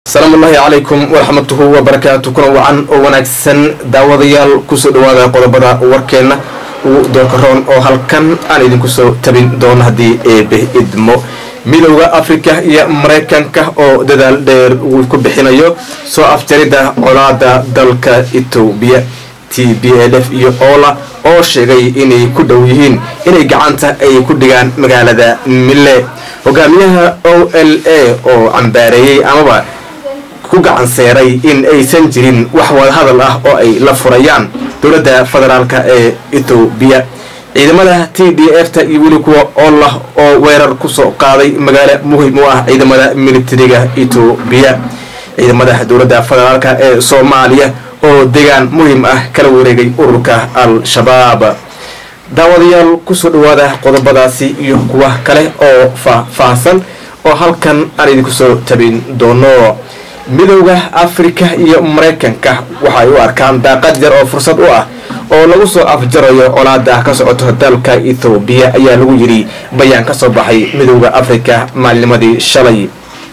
asalaamu ullaahi calaykum waraxmatuhu wabarakaatu kuna wacan oo wanaagsan daawadayaal kusoo dhawaada qodobada warkeenna ugu doorkaroon oo halkan aan idinku soo tabin doono haddii eebe idmo midowda afrika iyo maraykanka oo dadaal dheer uu ku bixinayo soo afjaridda colaada dalka etoobiya t b l f iyo oola oo sheegay inay ku dhow yihiin inay gacanta ay ku dhigaan magaalada mille hogaamiyaha o l a oo cambaareeyey amaba ku gacan seeray in aysan jirin wax wadahadal ah oo ay la furayaan dowladda federaalk ee etoobiya ciidamada t d f ta iyo weli kuwa oolah oo weerar kusoo qaaday magaalo muhim u ah ciidamada militariga etoobiya ciidamada dowladda federaalk ee soomaaliya oo deegaan muhim ah kala wareegay ururka al-shabaab daawadayaal kusoo dhawaada qodobadaasi iyo kuwa kale oo faahfaahsan oo halkan aan idinku soo tabin doono midowda afrika iyo maraykanka waxay u arkaan daaqad yar oo fursad u ah oo lagu soo afjarayo colaada ka socoto dalka ethoobiya ayaa lagu yidhi bayaan ka soo baxay midowda afrika maalinimadii shalay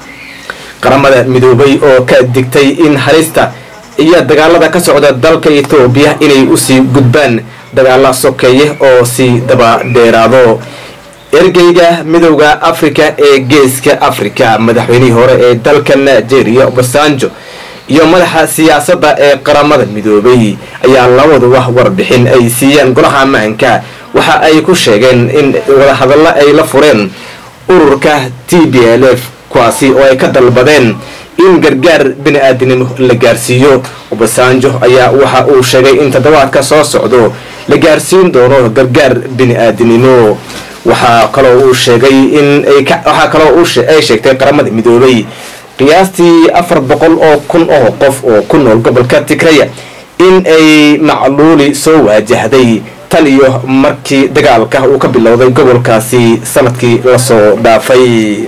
qaramada midoobay oo ka digtay in halista iyo dagaalada ka socda dalka ethoobiya inay usii gudbaan dagaala sokeeye oo sii daba dheeraado ergeyga midowda afrika ee geeska afrika madaxweynihii hore ee dalka nigeria obasanjo iyo madaxa siyaasadda ee qaramada midoobay ayaa labaduba warbixin ay siiyeen golaha ammaanka waxa ay ku sheegeen in wadahadallo ay la fureen ururka t b l f kuwaasi oo ay ka dalbadeen in gargaar bini-aadinimo la gaarsiiyo obasanjo ayaa waxa uu sheegay in toddobaadka soo socdo la gaarsiin doono gargaar bini-aadinimo waxaa kaloo uu sheegay in waxaa kaloo ay sheegtay qaramada midoobay qiyaastii afar boqol oo kun oo qof oo ku nool gobolka tigraya in ay macluuli soo waajahday tan iyo markii dagaalka uu ka bilowday gobolkaasi sanadkii lasoo dhaafay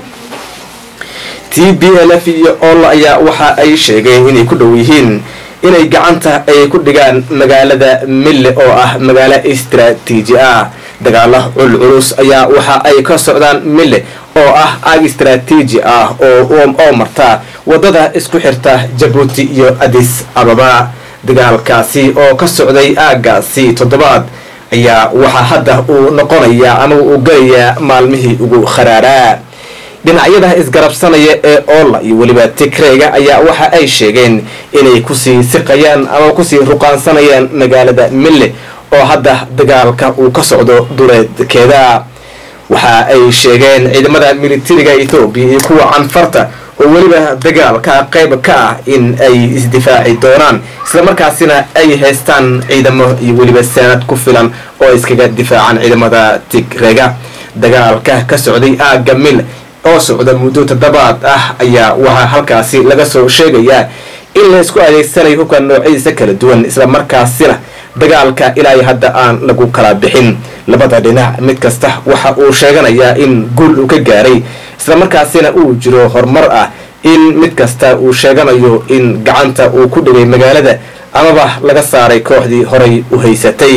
t b l f iyo ol ayaa waxa ay sheegeen inay ku dhow yihiin inay gacanta ay ku dhigaan magaalada mille oo ah magaalo istraatiiji ah dagaala culculus ayaa waxa ay ka socdaan mille oo ah aag istraatiiji ah oo marta wadada isku xirta jabuuti iyo adis ababa dagaalkaasi oo ka socday aagaasi toddobaad ayaa waxaa hadda uu noqonayaa ama uu galayaa maalmihii ugu kharaaraa dhinacyada isgarabsanaya ee oola iyo weliba tigreyga ayaa waxa ay sheegeen inay kusii siqayaan ama kusii ruqaansanayaan magaalada mille oo hadda dagaalka uu ka socdo duleedkeeda waxa ay sheegeen ciidamada militariga ethoobiya iyo kuwa canfarta oo weliba dagaalka qayb ka ah in ay isdifaaci doonaan islamarkaasina ay haystaan ciidamo iyo weliba saanad ku filan oo iskaga difaacaan ciidamada tigrega dagaalka ka socday aagga mil oo socda muddo toddobaad ah ayaa waxaa halkaasi laga soo sheegayaa in la isku adeegsanayo hubka noocyadiisa kala duwan islamarkaasina dagaalka ilaa hadda aan lagu kala bixin labada dhinac mid kasta waxa uu sheeganayaa in guul uu ka gaaray islamarkaasina uu jiro horumar ah in mid kasta uu sheeganayo in gacanta uu ku dhigay magaalada amaba laga saaray kooxdii horay u haysatay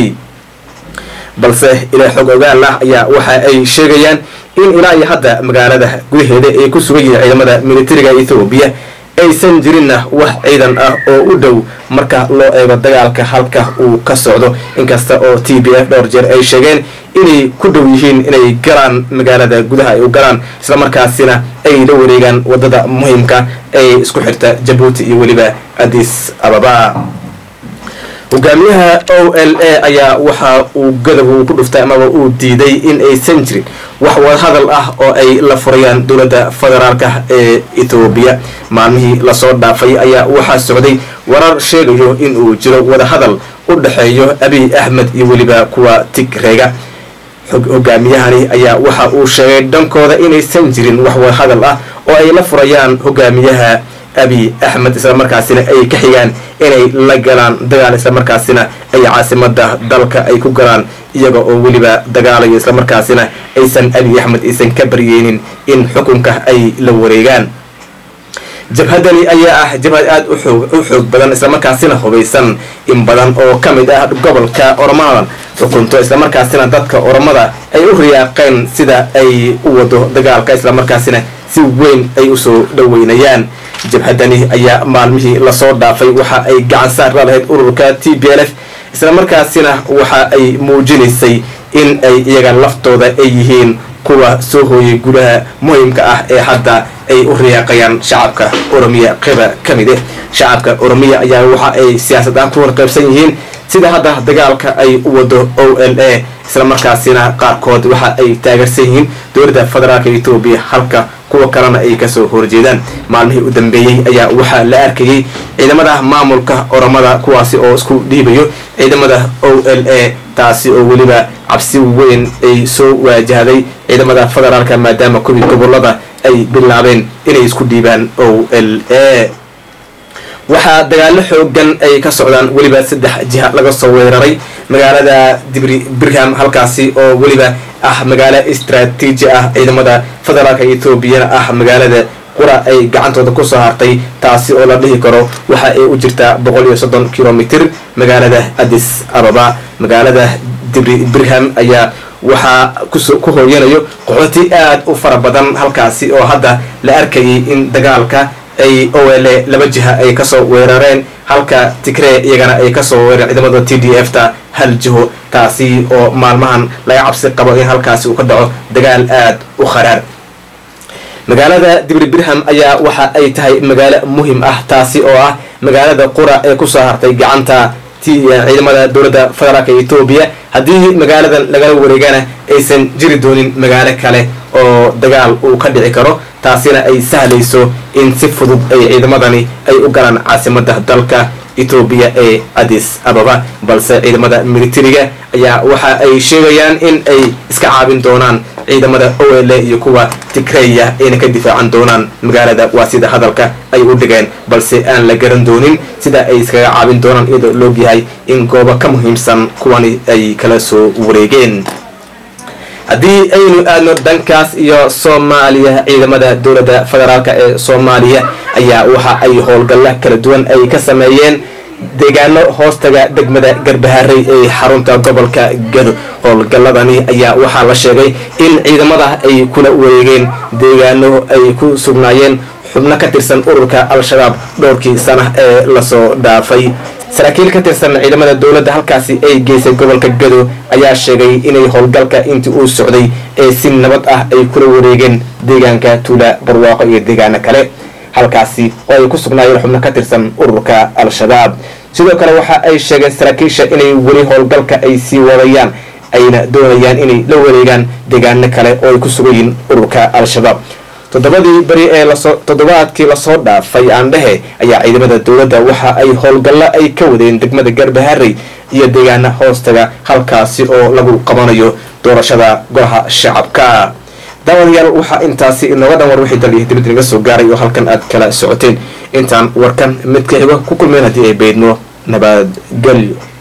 balse ilaa xog ogaal ah ayaa waxa ay sheegayaan in ilaa iyo hadda magaalada gudaheeda ay ku sugan yihiin ciidamada militariga ethoobiya aysan jirinna wax ciidan ah oo u dhow marka loo eego dagaalka halka uu ka socdo inkasta oo t b f dhowr jeer ay sheegeen inay ku dhow yihiin inay galaan magaalada gudaha ay u galaan islamarkaasina ay la wareegaan wadada muhiimka ee isku xirta jabuuti iyo weliba adis ababa hogaamiyaha o l a ayaa waxa uu gadab uu ku dhuftay amaba uu diiday in aysan jirin wax wadahadal ah oo ay la furayaan dowladda federaalka ee ethoobiya maalmihii lasoo dhaafay ayaa waxaa socday warar sheegayo in uu jiro wadahadal u dhexeeyo abiy axmed iyo weliba kuwa tigreega hogaamiyahani ayaa waxa uu sheegay dhankooda inaysan jirin wax wadahadal ah oo ay la furayaan hogaamiyaha abiy axmed islamarkaasina ay ka xigaan inay la galaan dagaal islamarkaasina ay caasimada dalka ay ku galaan iyaga oo weliba dagaalayo islamarkaasina aysan abiy axmed aysan ka baryeynin in xukunka ay la wareegaan jabhadani ayaa ah jabhad aada u xoog badan islamarkaasina hubaysan in badan oo ka mid ah gobolka ormadan xukunto islamarkaasina dadka ormada ay u riyaaqeen sida ay u wado dagaalka islamarkaasina si weyn ay usoo dhaweynayaan jabhadani ayaa maalmihii lasoo dhaafay waxa ay gacan saar la lahayd ururka t b l f islamarkaasina waxa ay muujinaysay in ay iyaga laftooda ay yihiin kuwa soo hooyay gudaha muhimka ah ee hadda ay u riyaaqayaan shacabka oromiya qeyba ka mid eh shacabka oromiya ayaa waxa ay siyaasad aan ku warqaybsan yihiin sida hadda dagaalka ay u wado o l a islamarkaasina qaarkood waxa ay taageersan yihiin dowladda federaalka etoobiya halka kuwa kalena ay kasoo horjeedaan maalmihii u dambeeyey ayaa waxaa la arkayay ciidamada maamulka oromada kuwaasi oo isku dhiibayo ciidamada o l a taasi oo weliba cabsi weyn ay soo waajahday ciidamada federaalka maadaama kuwii gobolada ay bilaabeen inay isku dhiibaan o l a waxaa dagaalo xoogan ay ka socdaan weliba saddex jiha laga soo weeraray magaalada dibri birham halkaasi oo weliba ah magaalo istraatiiji ah ciidamada federaalka etoobiyana ah magaalada qura ay gacantooda kusoo hartay taasi oo la dhihi karo waxa ay u jirtaa boqol iyo soddon kilomitr magaalada addis ababa magaalada dibri birham ayaa waxaa ku hooyanayo qaxooti aad u fara badan halkaasi oo hadda la arkayay in dagaalka ay o l laba jiha ay kasoo weerareen halka tigree iyagana ay kasoo weerareen ciidamada t d f ta hal jiho taasi oo maalmahan laga cabsi qabo in halkaasi uu ka dhaco dagaal aad u kharaar magaalada dibri birham ayaa waxa ay tahay magaalo muhim ah taasi oo ah magaalada qura ee kusoo hartay gacanta ciidamada dowladda federaalka etoobiya haddii magaaladan lagala wareegana aysan jiri doonin magaalo kale oo dagaal uu ka dhici karo taasina ay sahlayso in si fudud ay ciidamadani ay u galaan caasimada dalka etoobiya ee addis ababa balse ciidamada militariga ayaa waxa ay sheegayaan in ay iska caabin doonaan ciidamada o l iyo kuwa tigreya ayna ka difaacan doonaan magaalada waa sida hadalka ay u dhigeen balse aan la garan doonin sida ay iskaga caabin doonaan iyadoo loogyahay in goobo ka muhiimsan kuwani ay kala soo wareegeen haddii aynu aadno dhankaas iyo soomaaliya ciidamada dowladda federaalk ee soomaaliya ayaa waxa ay howlgalla kala duwan ay ka sameeyeen deegaano hoostaga degmada garbaharey ee xarunta gobolka gado howlgalladani ayaa waxaa la sheegay in ciidamada ay kula wareegeen deegaano ay ku sugnaayeen xubno ka tirsan ururka al-shabaab dhowrkii sana ee lasoo dhaafay saraakiil ka tirsan ciidamada dowladda halkaasi ay geysay gobolka gado ayaa sheegay inay howlgalka intii uu socday ee si nabad ah ay kula wareegeen deegaanka tuula barwaaqo iyo deegaano kale halkaasi oo ay ku sugnaayeen xubno ka tirsan ururka al-shabaab sidoo kale waxa ay sheegeen saraakiisha inay weli howlgalka ay sii wadayaan ayna doonayaan inay la wareegaan deegaano kale oo ay ku sugayiin ururka al-shabaab toddobadii beri ee lasoo toddobaadkii lasoo dhaafay aandhehe ayaa ciidamada dowladda waxa ay howlgallo ay ka wadeen degmada garbaharey iyo deegaana hoostaga halkaasi oo lagu qabanayo doorashada golaha shacabka daawadayaal waxaa intaasi inooga dhan war wixii dal iyo dibadda naga soo gaaray oo halkan aad kala socoteen intaan warkan mid ka xigo ku kulmeen haddii ay beydno nabadgelyo